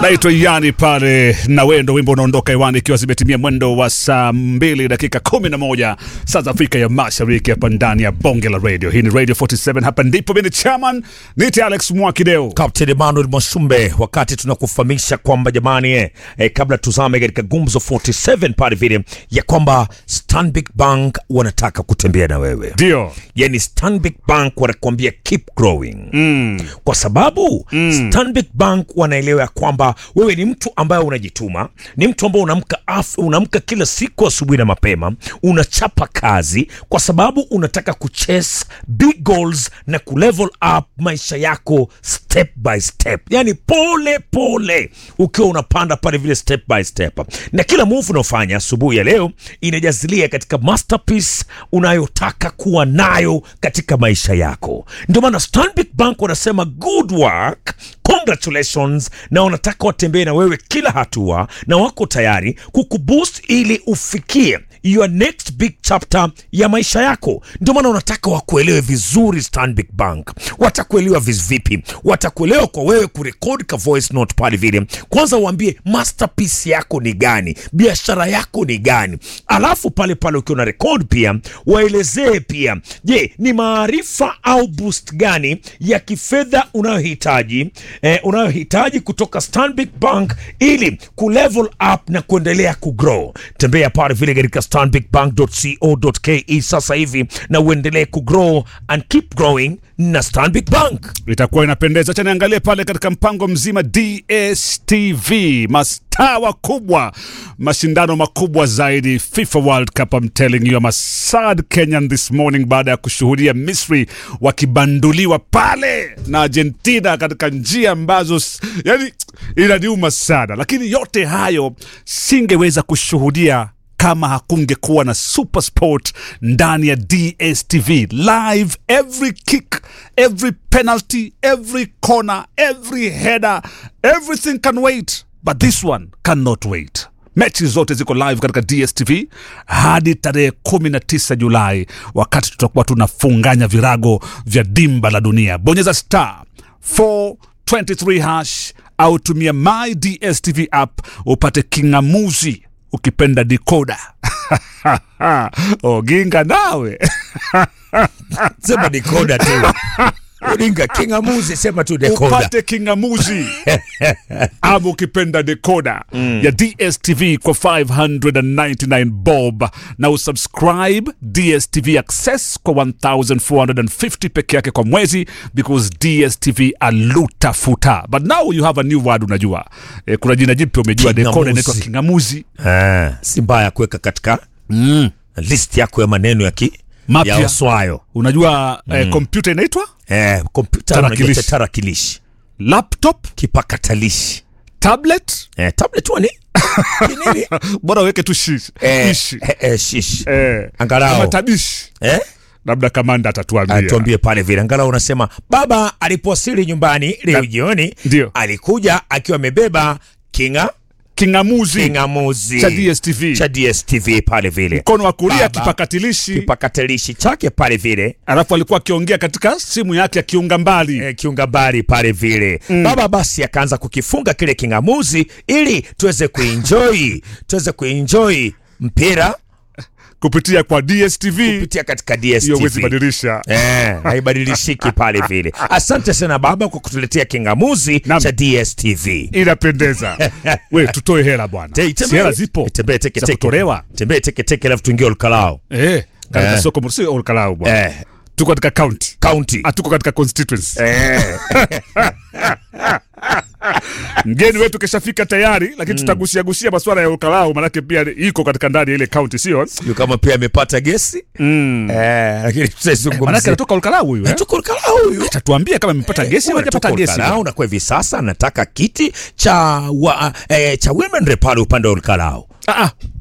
naitwa yani pale na wendo wimbo unaondoka hewani ikiwa zimetimia mwendo wa saa mbili dakika kumi na moja saa za afrika ya mashariki hapa ndani ya bonge la radio hii ni radio 47 hapa ndipo mimi ni chairman niti alex mwakideo Captain Emmanuel Mwasumbe, wakati tunakufahamisha kwamba jamani, eh, eh, kabla tuzame katika gumzo 47 pale vile ya kwamba Stanbic Bank wanataka kutembea na wewe ndio yani Stanbic Bank wanakuambia keep growing mm. kwa sababu mm. Stanbic Bank wanaelewa ya kwamba wewe ni mtu ambaye unajituma, ni mtu ambaye unaamka af- unaamka kila siku asubuhi na mapema, unachapa kazi kwa sababu unataka kuchase big goals na kulevel up maisha yako step by step, yani pole pole, ukiwa unapanda pale vile step by step, na kila move unaofanya asubuhi ya leo inajazilia katika masterpiece unayotaka kuwa nayo katika maisha yako. Ndio maana Stanbic Bank wanasema good work, congratulations, na wanataka watembee na wewe kila hatua, na wako tayari kukuboost ili ufikie your next big chapter ya maisha yako. Ndio maana unataka wakuelewe vizuri. Stanbic Bank watakuelewa vipi? Watakuelewa kwa wewe kurekodi ka voice note pale vile, kwanza uambie masterpiece yako ni gani, biashara yako ni gani, alafu pale pale ukiwa na record pia waelezee pia, je, ni maarifa au boost gani ya kifedha unayohitaji eh, unayohitaji kutoka Stanbic Bank ili kulevel up na kuendelea kugrow. Tembea pale vile katika stanbicbank.co.ke sasa hivi na uendelee kugrow and keep growing na Stanbic Bank. itakuwa inapendeza acha niangalie pale katika mpango mzima dstv mastaa wakubwa mashindano makubwa zaidi fifa world cup I'm telling you I'm a sad kenyan this morning baada ya kushuhudia misri wakibanduliwa pale na argentina katika njia ambazo s- yani inaniuma sana lakini yote hayo singeweza kushuhudia kama hakungekuwa na super sport ndani ya dstv live every kick every penalty every corner every header everything can wait but this one cannot wait mechi zote ziko live katika dstv hadi tarehe 19 julai wakati tutakuwa tunafunganya virago vya dimba la dunia bonyeza star 423 hash au tumia my dstv app upate kingamuzi ukipenda dikoda oginga nawe Sema decoder tu. Ulinga kingamuzi, sema tu decoder. upate kingamuzi ama ukipenda dekoda mm. ya dstv kwa 599 bob na usubscribe dstv access kwa 1450 peke yake kwa mwezi because dstv alutafuta but now you have a new word unajua e, kuna jina jipya umejua dekoda Kingamuzi. inaitwa kingamuzi Ah, si mbaya kuweka katika mm. list yako ya maneno ya ki Mapya. ya oswayo unajua mm. eh, kompyuta inaitwa eh, kompyuta Tarakilishi. unajua cha tarakilishi laptop kipakatalishi tablet eh, tablet wani kinini bora uweke tu shish eh, ishi eh, eh, shish eh, Angalau. kama tabishi eh? labda kamanda atatuambia tuambie pale vile angalau unasema baba alipowasili nyumbani leo jioni Ndio. alikuja akiwa amebeba kinga kingamuzi kingamuzi cha DSTV. cha DSTV pale vile mkono wa kulia Baba. kipakatilishi kipakatalishi chake pale vile alafu alikuwa akiongea katika simu yake ya kiunga mbali e, kiungabari pale vile mm. baba basi akaanza kukifunga kile kingamuzi ili tuweze kuenjoy tuweze kuenjoy mpira kupitia kwa dstv kupitia katika hiyo wezi DSTV badilisha Eh, haibadilishiki pale vile. Asante sana baba kwa kutuletea kingamuzi Naam. cha DSTV. inapendeza we tutoe hela bwana Te- si tembee- hela zipo tembee teke za teke. kutolewa Tembee teke teke alafu tuingie Olkalao. eh, katika Eh. soko msi olkalau bwana Eh, tuko katika county county. hatuko katika constituency Eh, mgeni wetu keshafika tayari lakini tutagusiagusia maswala ya ukalau manake pia iko katika ndani ya ile kaunti sio sijui kama pia amepata gesi. mm. Eh, lakini manake tutaizungumzia. anatoka ukalau huyu eh? Tuko Olkalao huyu. tatuambia kama amepata gesi au hajapata gesi Olkalao na kwa hivi sasa nataka kiti cha wa, eh, cha women rep pale upande wa Olkalao. Ah, ah,